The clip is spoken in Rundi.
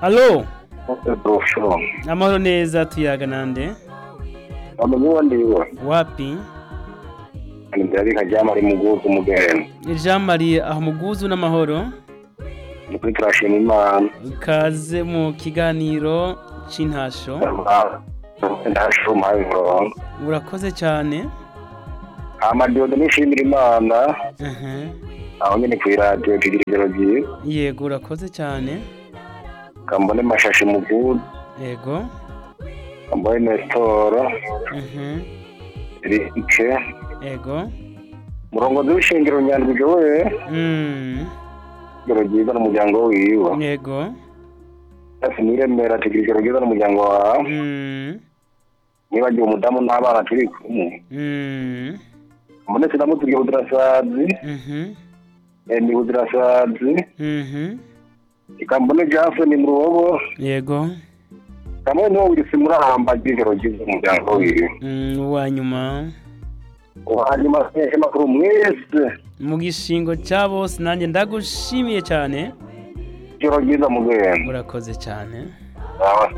Alo, Brosho. amahoro neza tuyaga nande? Amuguwa ndiwe. Wapi? Ndari kajama ari mugugu mugeni. Jean Marie aho muguzu n'amahoro. Nukuri turashima Imana. Kaze mu kiganiro c'intasho. Ndasho mpaye umurongo. Urakoze cyane. Amadiodo nishimira Imana. Mhm. Aho nyene kw'iradiyo tugira ijoro ryiza. Yego urakoze cyane. Kambone mashashi mugudu. Yego. Kambone Nestor. Mhm. Rike. Yego. Murongozi w'ishingiro nyandwi we. Mm. Ijoro ryiza n'umuryango wiwe. Yego. Ati niremera tugira ijoro ryiza n'umuryango wawe. Mm. Nibagiwe umudamu n'abana turi kumwe. Mm. Mbone sinamutugiye budirasazi. Mhm. ni budirasazi. Mhm. ikambone Jason mu rubobo Yego. kamwe niwo wirisi murahamba ry'ijoro ryiza umuryango wiwe Mm, uwanyuma hanyuma mwese makuru mwese mu gishingo cya bose nanjye ndagushimiye cyane ijoro ryiza mugenda urakoze cyane